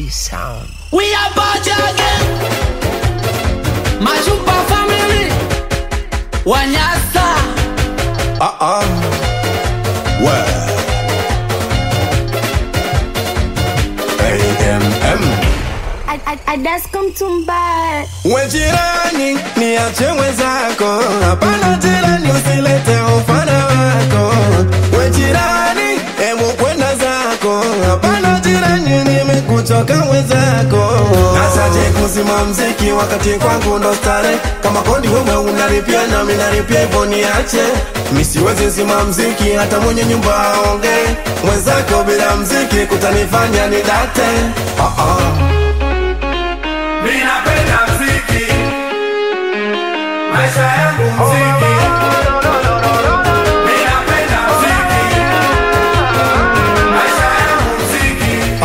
sound. We are back again. Machupa family. Wanyasa. Uh-uh. Well. AMM. Adasko mtumba We jirani, niache mwenzako, hapana jirani, usilete ufana wako. We jirani, hebu kwenda zako, hapana jirani, nimekuchoka mwenzako. Nasaje kuzima mziki wakati kwangu ndo stare, kama kodi wewe unalipia nami nalipia, hivyo niache. Mi siwezi zima mziki hata mwenye nyumba aonge, mwenzako bila mziki kutanifanya nidate. Uh-uh. Mimi napenda mziki, maisha yangu mziki. Mimi napenda mziki, maisha yangu mziki.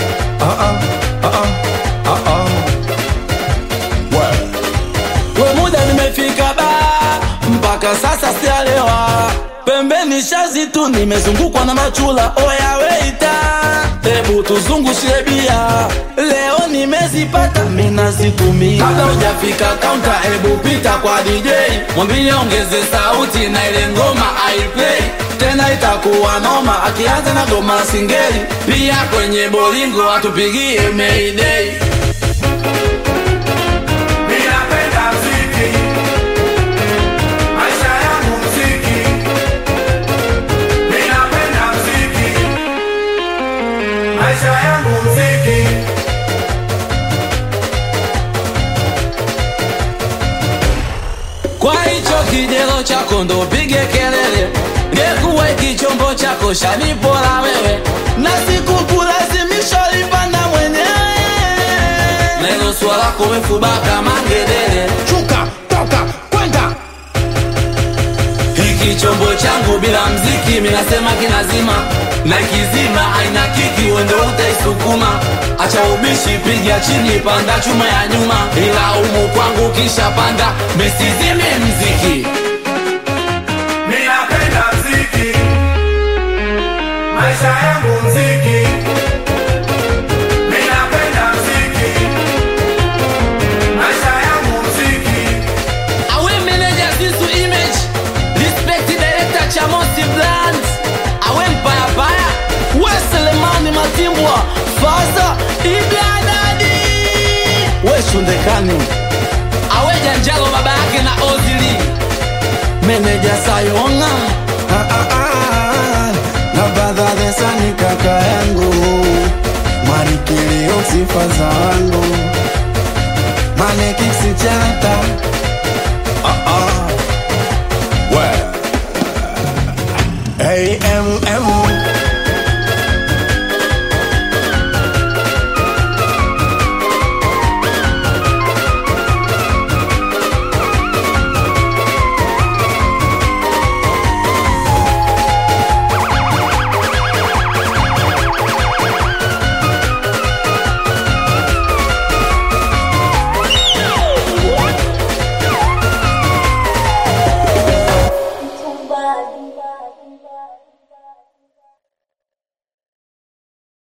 We muda nimefika ba mpaka sasa sialewa pembeni shazi tu nimezungukwa na machula oya weita hebu tuzungushie bia leo nimezipata minazitumia kabla hujafika kaunta hebu pita kwa dj mwambie ongeze sauti na ile ngoma aiplay tena itakuwa noma akianza na goma singeli pia kwenye bolingo atupigie mayday Mimi napenda mziki, maisha yangu mziki. Mimi napenda mziki, maisha yangu mziki. Kwa hicho kijelo chako ndo pige kelele, ngekuwa kichombo chako shanipora wewe, na sikukulazimisha lipanda mwenyewe, na hilo swala kumefuba kama ngedere. Chuka, toka, kwenda. Hiki chombo changu bila mziki minasema kinazima, na kizima aina kiki wende utaisukuma. Acha ubishi, piga chini, panda chuma ya nyuma, ila umu kwangu kisha panda, misizime mziki Mimi napenda mziki, maisha yangu mziki. Mimi napenda mziki, maisha yangu mziki. Awe manager Zizu Image Respect director Chamosi Brand Awe mpaya paya We Selemani Matimbwa Faza Ibladadi We Shundekani Awe Janjalo baba yake na Ozili Manager Sayonga Ah, ah, ah, na badha sani kaka yangu marikilio sifa za wangu manekisichata ah, ah. well. AMM